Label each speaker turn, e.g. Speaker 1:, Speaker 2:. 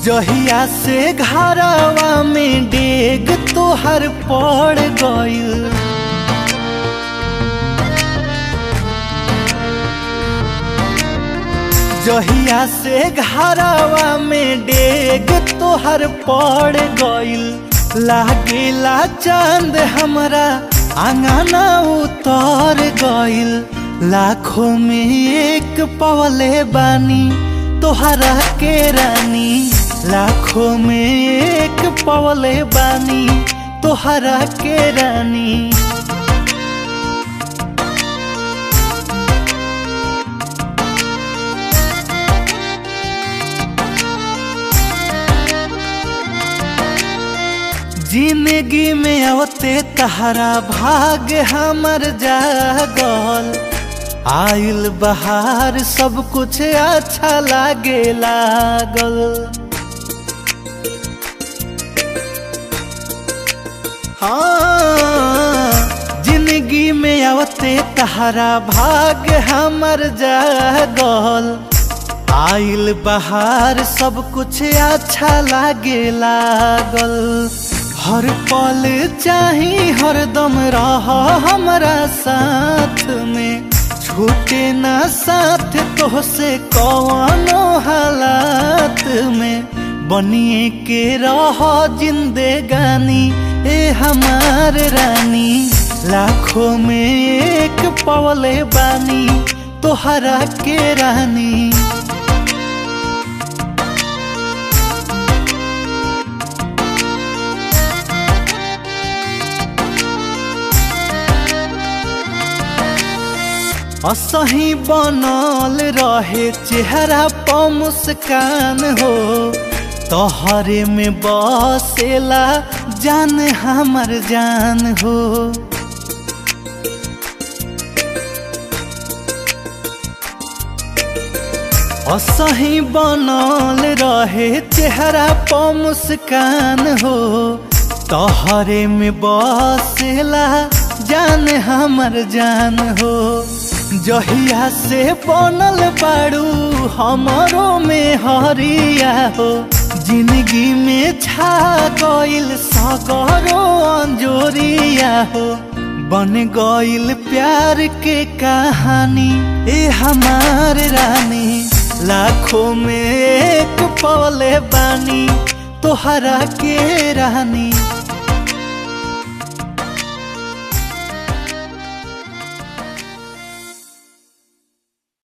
Speaker 1: जहिया से घरवा में डेग तोहर पड़ गइल जहिया से घरवा में डेग तोहर पड़ गइल लागेला चांद हमरा आंगना उतर गइल लाखों में एक पवले बानी तोहरा के रानी लाखों में एक पवले बानी तोहरा के रानी जिंदगी में अवते तहरा भाग हमर जागल आइल बहार सब कुछ अच्छा लागे लागल हाँ जिंदगी में अवते तहरा भाग हमर जागल आइल बहार सब कुछ अच्छा लागे लागल हर पल चाही हरदम रह हमरा साथ में छूटे ना साथ तो से कौनो हालात में बनिए के रह जिंदगानी ए हमार रानी लाखों में एक पवले बानी तोहरा के रानी असही बनल रहे चेहरा प मुस्कान हो तोहरे में बसेला जान हमर जान हो असही बनल रहे चेहरा प मुस्कान हो तोहरे में बसेला जान हमर जान हो जहिया से बनल बाड़ू हमरो में हरिया हो जिंदगी में छा गइल सगरो अंजोरिया हो बन गइल प्यार के कहानी ए हमार रानी लाखों में एक पवले बानी तोहरा के रानी